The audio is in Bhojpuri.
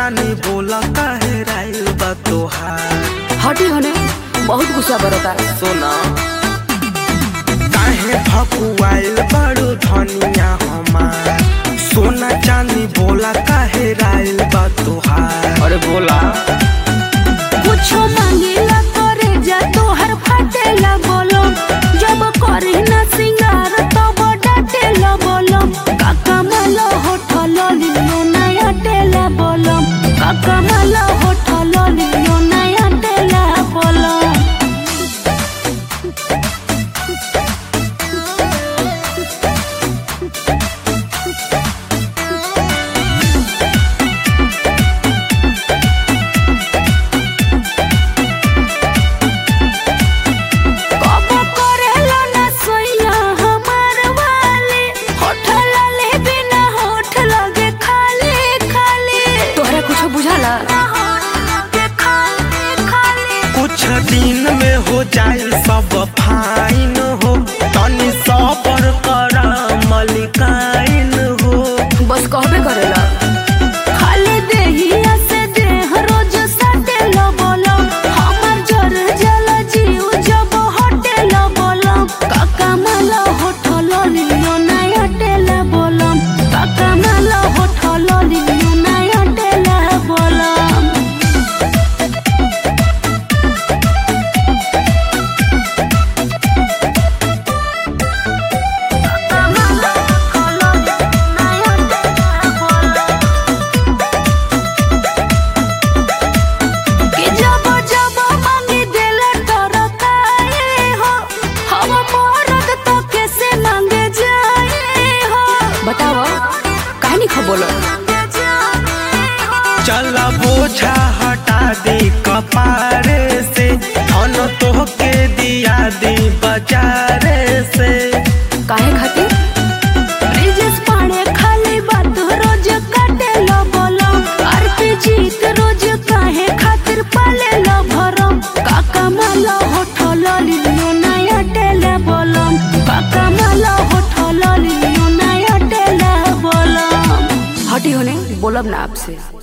चानी बोला काहे राइल बा तोहार हटी होने बहुत गुस्सा बरता सोना काहे भकुआइल बड़ू धनिया हमार सोना चांदी बोला काहे राइल बा तोहार अरे बोला कुछो मांगेला करे जा तोहर फाटेला बोलो जब करे ना सिंगार तब डाटेला बोलो काका माला होठल लियो नया टेला बोलो काका माला होठल लियो नया टेला बोलो कबो करेला ना सोइया हमार वाले होठल ले बिना होठ लगे खाली खाली तोहरा कुछ बुझाला कुछ दिन में हो जाए सब फाइन हो तनी सबर करा मलिकाइन हो बस कहबे करेला खाली देहिया से देह रोज सटेला बोलो हमर जर जल जीव जब हटेला बोलो काका माला होठल लियो नया टेला बोलो काका माला होठल लियो नया टेला बोलो कि जब जब मांगी देले टरकाए हो हम मरद तो कैसे मांगे जाए हो बताओ कहानी खा बोलो चला बोझा हटा दे कपारे से धन तोहके दिया दी बाजारे से काहे खातिर ब्रिजेश पाड़े खाली बात रोज काटे लो बोलो आरती जीत रोज काहे खातिर पाले लो भरो काका माला होठल लियो नया टेले बोलो काका माला होठल लियो नया टेले बोलो हटी होने बोलब ना आपसे